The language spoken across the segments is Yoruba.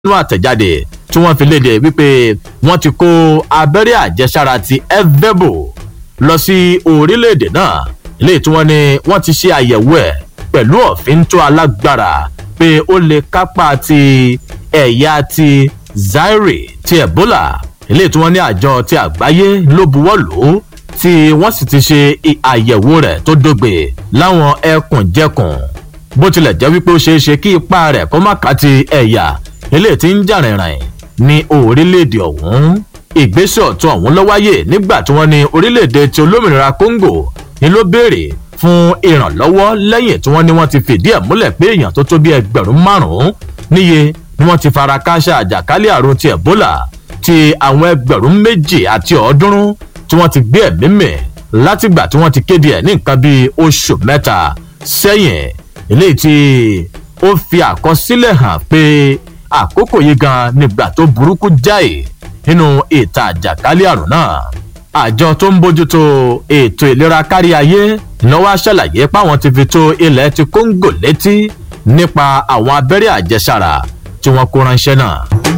nínú àtẹ̀jáde tí wọ́n fi léde wípé wọ́n ti kó abẹ́rẹ́ àjẹsára ti evebo lọ sí orílẹ̀-èdè náà ilé tí wọ́n ní wọ́n ti ṣe àyẹ̀wò ẹ̀ pẹ̀lú ọ̀fin tó alágbára pé ó lè kápá ti ẹ̀yà ti zaire ti ebola ilé tí wọ́n ní àjọ ti àgbáyé ló buwọ́ lò ó tí wọ́n sì ti ṣe àyẹ̀wò rẹ̀ tó dógbe láwọn ẹkùnjẹkùn bó tilẹ̀ jẹ́ wípé ó ṣeé ṣe kí ipa rẹ̀ kó má ká ti ẹ̀yà ilé tí ń jà rìnrìn ní orílẹ̀-èdè ọ̀hún ìgbésẹ̀ ọ̀tún ọ̀hún ló wáyé nígbà tí wọ́n ní orílẹ̀-èdè ti olómìnira congo ni ló béèrè fún ìrànlọ́wọ́ lẹ́yìn tí wọ́n ní wọ́n ti fìdí ẹ̀ múlẹ̀ pé èèyàn tó tó bí ẹgbẹ̀rún márùn-ún níye ni wọ́n ti fara káṣá àjàkálẹ̀ àrùn ti ebola ti àwọn ẹgbẹ̀rún méjì àti ọ̀ọ́dúnrún tí wọ́n ti gbé ẹ̀mí mì látìgbà tí wọ́n ti kéde ẹ̀ ní nǹkan bíi oṣù mẹ́ta sẹ́yìn eléyìí tí ó fi àkọsílẹ̀ hàn pé àkókò yìí gan nígbà tó burúkú jáì nínú ìta àjàkálẹ̀ àrùn náà àjọ tó ń bójútó ètò ìlera kárí ayé lọ́wọ́ ṣàlàyé páwọn ti fi tó ilẹ̀ ti kóńgò létí nípa àwọn abẹ́rẹ́ àjẹsára tí wọ́n kó ránṣẹ́ náà.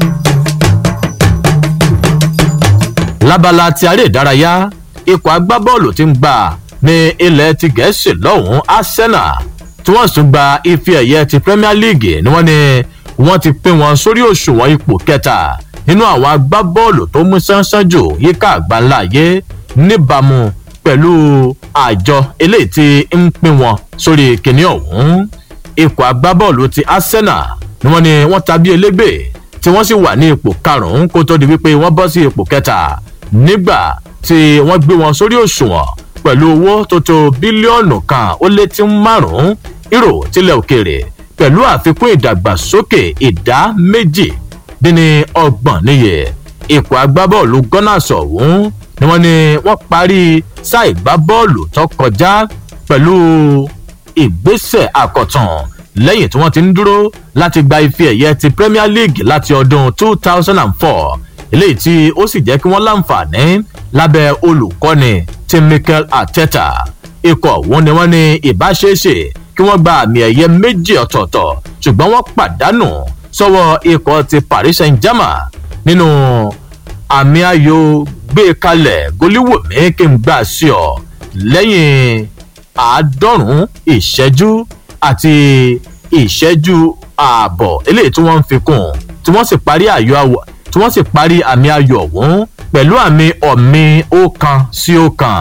lábala ti aré ìdárayá ikọ̀ agbábọ́ọ̀lù ti ń gbà ní ilẹ̀ ti gẹ̀ẹ́sì lọ́hùn-ún arsenal tí wọ́n sì gba ife ẹ̀yẹ ti premier league ni wọ́n ní wọ́n ti pín wọn sórí òṣùwọ̀n ipò kẹta nínú àwọn agbábọ́ọ̀lù tó mú sánsán jù yíká àgbáńlá ayé níbàámu pẹ̀lú àjọ eléyìí tí ń pín wọn sórí kìnìún ọ̀hún ikọ̀ agbábọ́ọ̀lù ti arsenal ni wọ́n ní wọ́n tàbí elégbè tí wọ́n sì wà ní ipò karùn-ún kó tó di wípé wọ́n bọ́ sí ipò kẹta nígbà tí wọ́n gbé wọn sórí òṣùwọ̀n pẹ̀lú owó tó tó bílíọ̀nù kan ó lé tí márùn-ún euro tilẹ̀ òkèèrè pẹ̀lú àfikún ìdàgbàsókè ìdá méjì dín ní ọgbọ̀n níye ipò agbábọ́ọ̀lù gunners ọ̀hún ni wọ́n ní wọ́n parí sáà ìgbábọ́ọ̀lù tó kọjá pẹ̀lú ìgbésẹ̀ àkọ̀tàn lẹ́yìn tí wọ́n ti ń dúró láti gba ife ẹ̀yẹ ti premier league láti ọdún two thousand and four eléyìí tí ó sì jẹ́ kí wọ́n láǹfààní lábẹ́ olùkọ́ni ti mikel arteta ikọ̀ ọ̀hún ni wọ́n ní ìbáṣeéṣe kí wọ́n gba àmì ẹ̀yẹ méjì ọ̀tọ̀ọ̀tọ̀ ṣùgbọ́n wọ́n pàdánù sọ́wọ́ ikọ̀ ti paris saint germain nínú àmì ayò gbé kalẹ̀ goliwomi kí n gbà sí ọ lẹ́yìn àádọ́rùn-ún ìṣẹ́jú àti ìṣẹ́jú ààbọ̀ eléyìí tí wọ́n ń fi kún tí wọ́n sì parí ayò àwọ̀ tí wọ́n sì parí àmì ayò ọ̀hún pẹ̀lú àmì ọ̀mì ọ̀kan sí ọ̀kan.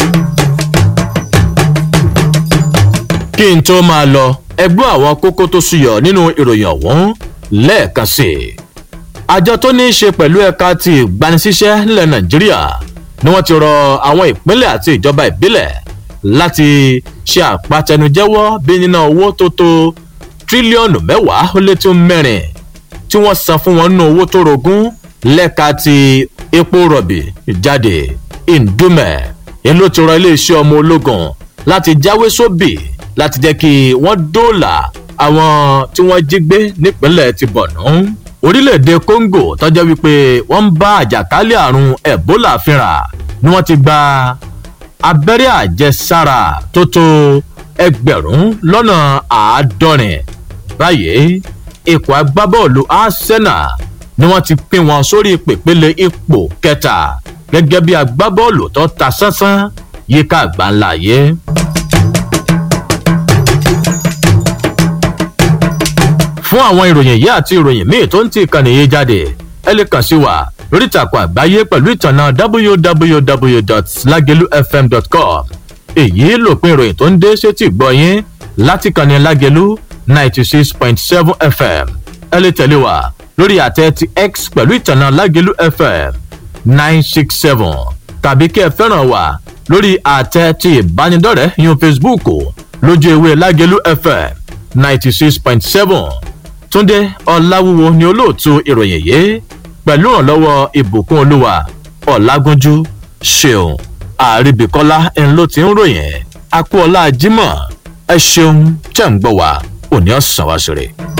kí n tó máa lọ ẹgbọ́n àwọn kókó tó ṣùyọ̀ nínú ìròyìn ọ̀hún lẹ́ẹ̀kan sí i. àjọ tó ní í ṣe pẹ̀lú ẹ̀ka ti ìgbanisíṣẹ́ nílẹ̀ nàìjíríà ni wọ́n ti rọ àwọn ìpínlẹ̀ àti ìjọba ìbílẹ̀ láti ṣe àpatẹnujẹ́wọ́ bí níná owó tó tó tírílíọ̀nù mẹ́wàá ó lé tó mẹ́rin tí wọ́n san fún wọn nínú owó tó rogún lẹ́ka ti epo rọ̀bì jáde ìdúmẹ̀ èló ti rọ iléeṣẹ́ ọmọ ológun láti jáwé sóbì láti jẹ́ kí wọ́n dóòlà àwọn tí wọ́n jí gbé nípínlẹ̀ ti bọ̀nú. orílẹ̀-èdè congo tọ́jọ́ wípé wọ́n ń bá àjàkálẹ̀ àrùn ebola fínra ni wọ́n ti gba abẹ́rẹ́ àjẹsára tó tó ẹgbẹ̀rún lọ́nà àádọ́rin báyìí ikọ̀ agbábọ́ọ̀lù arsenal ni wọ́n ti pín wọn sórí pèpele ipò kẹta gẹ́gẹ́ bí agbábọ́ọ̀lù tó ta sánsán yíká àgbáńlá yé. fún àwọn ìròyìn yìí àti ìròyìn míì tó ń ti ìkànnì yìí jáde ẹ lè kàn sí wa lórí ìtàkùn àgbáyé pẹ̀lú ìtànà www.lagelufm.com èyí lòpin ìròyìn tó ń dé sétí gbọ́ yín láti kànnì lágelu ninety six point seven fm ẹ lè tẹ̀lé wa lórí àtẹ ti x pẹ̀lú ìtànà lágelu fm nine six seven tàbí kí ẹ fẹ́ràn wa lórí àtẹ ti ìbánidọ́rẹ̀ẹ́ yun facebook lójú ewé lágelu fm ninety six point seven túndé ọ̀làwúwo ni olóòtú ìròyìn yìí pẹ̀lú ìrànlọ́wọ́ ìbùkún olúwa ọ̀làgúnjú ṣeun àríbìkọ́lá ń ló ti ń ròyìn akú ọlá jimoh ẹ ṣeun tẹ̀ ń gbọ́ wa òní ọ̀sán wá ṣeré.